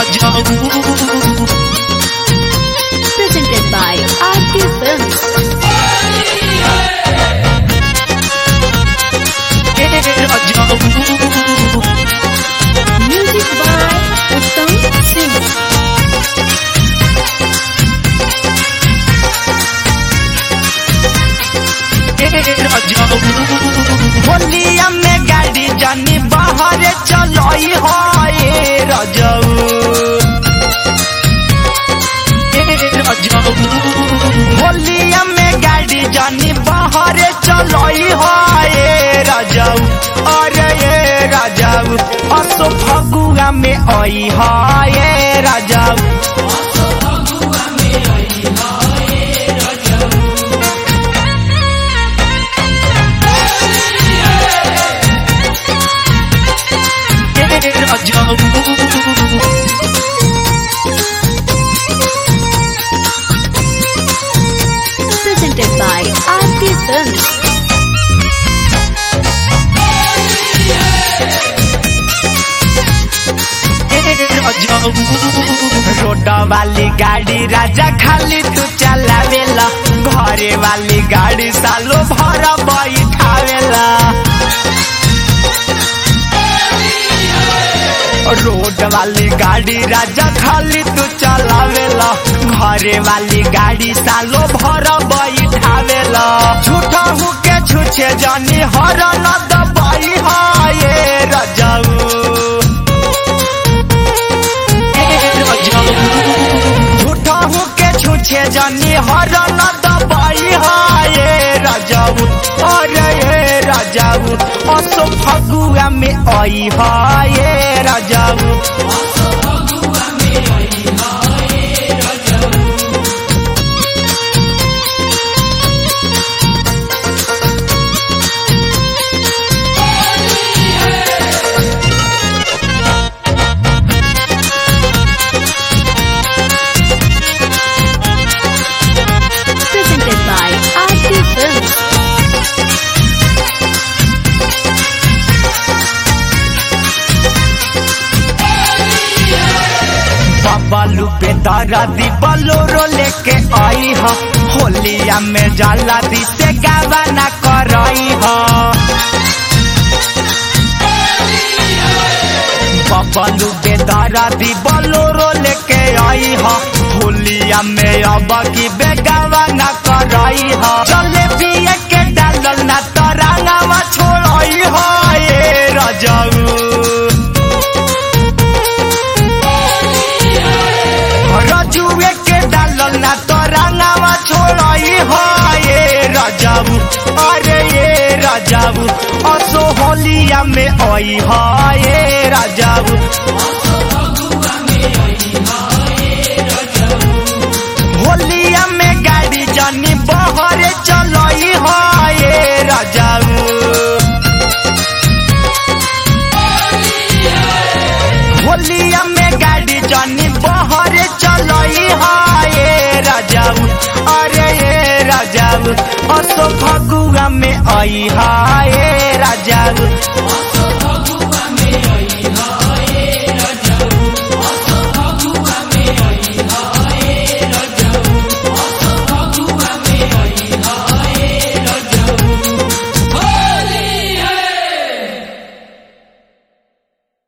Presented by RT Films. Music by Uttam Singh. होलिया में गाड़ी जानी बाहर चलई है रजऊ होलिया में गाड़ी जानी बाहर चलई है रजऊ अरे ये रजऊ असो फगुआ में आई है रजऊ Presented by RT Films. Road वाली गाड़ी राजा खाली तू चलावेला घरे वाली गाड़ी सालो भर बैठावेला रोड वाली गाड़ी राजा खाली तू चलावेला घरे वाली गाड़ी सालो भर बैठावेला झूठा हुके छुछे जानी हर न दबाई हाये रजाऊ झूठा हुके छुछे जानी हर न दबाई हाये राजाऊ अरे ये राजाऊ असो फगुआ में आई हाये राजाऊ Presented by RT Films. बालू पे तारा दी बलोरो लेके आई हा होलिया में जाला दी से गावा ना करई हा बबलू पे तारा दी बलोरो लेके आई हा होलिया में अब की बेगावा ना करई हा चले पिए के डालल ना तरांगावा छोड़ई हा ये रजाऊ रजुए के डालल ना तोरांगावा छोड़ई हो ये राजाऊ अरे ये राजाऊ असो होलिया में आई हो ये राजाऊ होलिया में गाड़ी जानी बहर चलई हो ये राजाऊ होलिया में गाड़ी जानी बहर चलई हाये राजाऊ अरे ये राजाऊ असो फगुआ में आई हाये